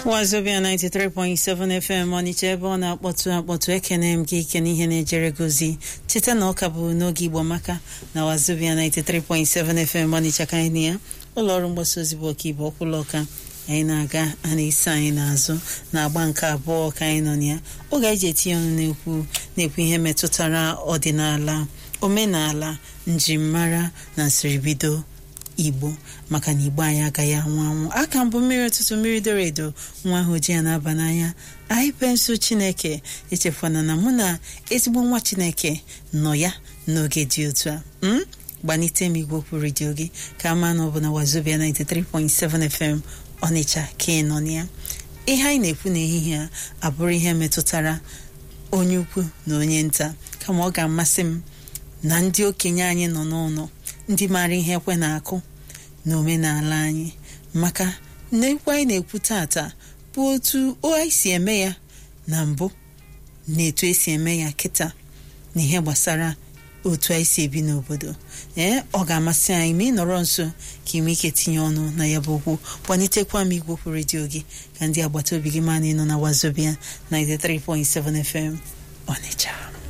wazobia 93.7 fm ọnịcha ebe ọ na-akpọtụ akpọtụ ekene m gị ike n'ihe na-ejere gozi cheta na ọka bụ n'oge igbo maka na wazobia 93.7 fm ọnịcha ka anyị na ya ụlọọrụ mgbasa ozi bụ ọkaibe ọkwụlọka anyị na-aga a na-esi anyị n'azụ na-agba nke abụọ ka anyị nọ na ya oge anyị ji etinye ọnụ na-ekwu na-ekwu ihe metụtara ọdịnala omenala njirimara na nsiribido igbo maka na igbo anyị agaghị anwụ anwụ aka mbụ mmiri ụtụtụ mmiri doro edo nwa ahụ ji ya na-aba n'anya anyị pensụl chineke echefuna na mụ na ezigbo nwa chineke nọ ya n'oge dị otu a m gbanite m igwe okwu redio gị ka ama na ọ bụ na wazobia 93.7 fm ọnịcha ka ị nọ na ya ihe anyị na-ekwu n'ehihie a abụrụ ihe metụtara onye ukwu na onye nta kama ọ ga-amasị m na ndị okenye anyị nọ n'ụlọ ndị maara ihe ekwe na-akụ na omenala anyị maka na ekwu anyị na-ekwu tata bụ otu anyị si eme ya na mbụ na etu esi eme ya kịta na ihe gbasara otu anyị si ebi n'obodo ee ọ ga-amasị anyị ma ị nọrọ nso ka ime ike tinye ọnụ na ya bụ okwu kwanitekwa m igwe okwu redio gị ka ndị agbata obi gị ma na ịnọ na wazobia 93.7 FM Ọnịcha